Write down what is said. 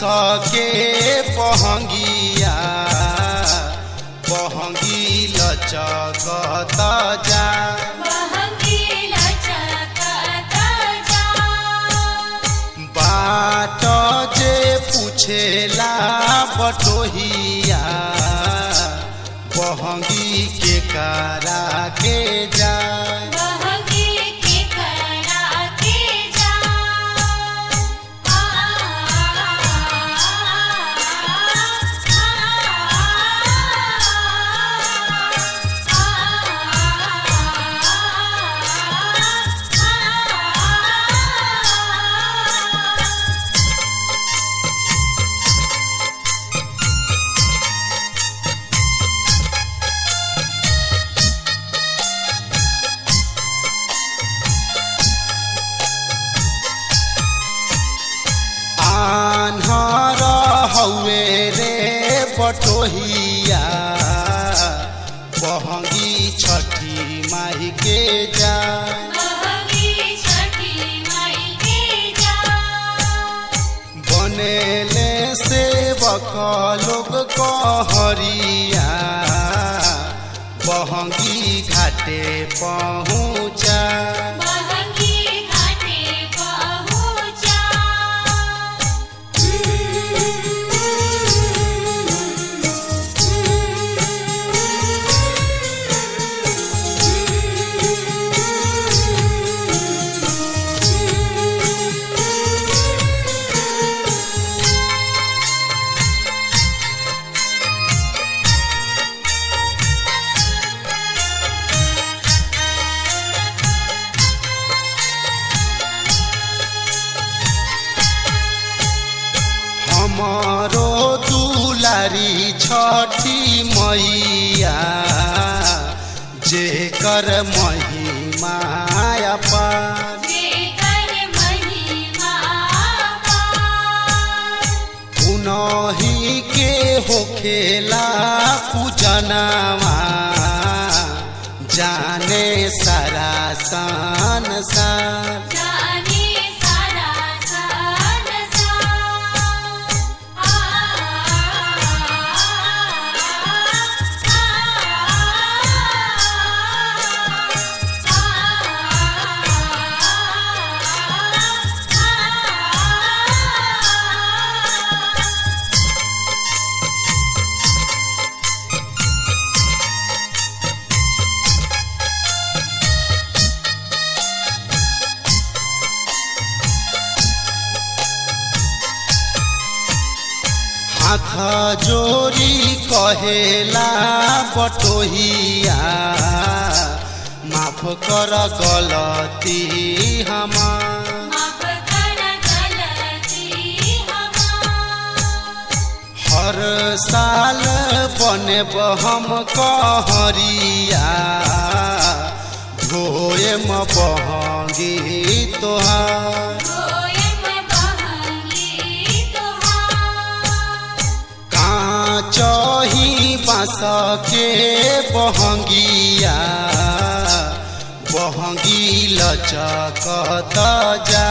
के बहंगिया बहंगी लचकत जा बहंगीला चकत जा बाट जे पूछेला बटोहिया बहंगी के करा के जा बहंगी के करा के जा आ आन्हर हौवे रे बटोहिया बहंगी छठी माई के जा बहंगी छठी माई के जा बनेले सेवक लोग कहरिया बहंगी घाटे पहुँचा बहंगी घाटे पहुँचा हमारो दुलारी छठी मैया जेकर महिमा अपार जेकर महिमा पार उनही के होखेला पूजनावा जाने सारा संसार जाने सारा संसार आ हाथ जोड़ी कहेला बटोहिया माफ कर गलती हमार माफ कर गलती हमार हर साल बनेब हम कहरिया धोएम बहंगी तोहार गोयम बहंगी तोहार काचही बाँस के बहंगिया बहंगी लचकत जा